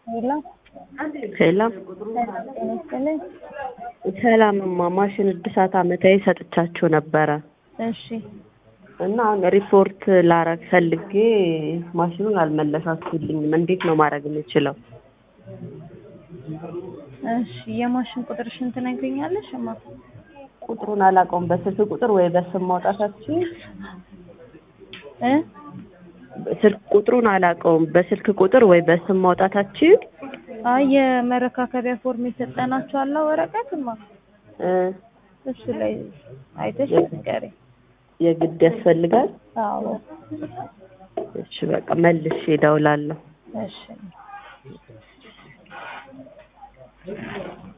ሄሎ ሰላም ሰላም ጤና ይስጥልኝ። ሰላምማ ማሽን እድሳት አመታዊ ሰጥቻችሁ ነበረ እሺ እና አሁን ሪፖርት ላረግ ፈልጌ ማሽኑን አልመለሳችሁልኝም። እንዴት ነው ማድረግ የምችለው? እሺ የማሽን ቁጥርሽን ትነግሪኛለሽ? እማ ቁጥሩን አላውቀውም። በስልክ ቁጥር ወይ በስም ማውጣታችሁ እ ስልክ ቁጥሩን አላውቀውም። በስልክ ቁጥር ወይ በስም ማውጣታችሁ አይ የመረካከቢያ ፎርም የሰጠናችሁ አለ ወረቀት እማ እ እሱ ላይ አይተሽ ንገሪኝ። የግድ ያስፈልጋል? አዎ እሺ በቃ መልሼ እደውላለሁ። እሺ